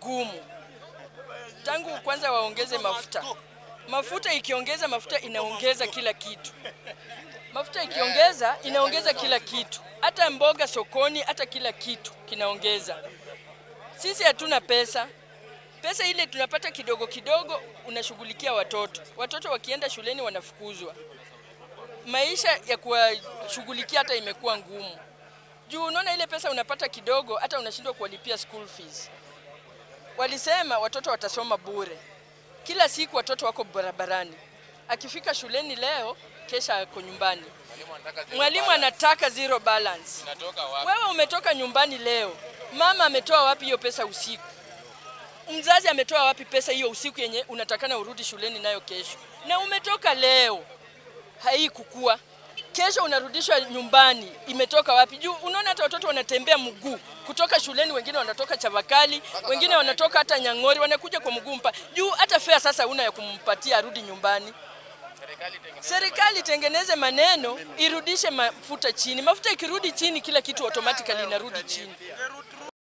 ngumu. Tangu kwanza waongeze mafuta, mafuta ikiongeza mafuta inaongeza kila kitu. Mafuta ikiongeza inaongeza kila kitu, hata mboga sokoni, hata kila kitu kinaongeza. Sisi hatuna pesa, pesa ile tunapata kidogo kidogo, unashughulikia watoto. Watoto wakienda shuleni wanafukuzwa, maisha ya kuwashughulikia hata imekuwa ngumu juu unaona ile pesa unapata kidogo, hata unashindwa kuwalipia school fees. Walisema watoto watasoma bure, kila siku watoto wako barabarani, akifika shuleni leo, kesha ako nyumbani. Mwalimu anataka zero balance. Wewe umetoka nyumbani leo, mama ametoa wapi hiyo pesa usiku? Mzazi ametoa wapi pesa hiyo usiku yenye unatakana urudi shuleni nayo kesho? Na umetoka leo, haikukua kesho unarudishwa nyumbani, imetoka wapi? Juu unaona hata watoto wanatembea mguu kutoka shuleni, wengine wanatoka Chavakali, wengine wanatoka hata Nyang'ori, wanakuja kwa mguu mpa juu hata fare sasa una ya kumpatia arudi nyumbani. Serikali itengeneze maneno, irudishe mafuta chini. Mafuta ikirudi chini, kila kitu automatically inarudi chini.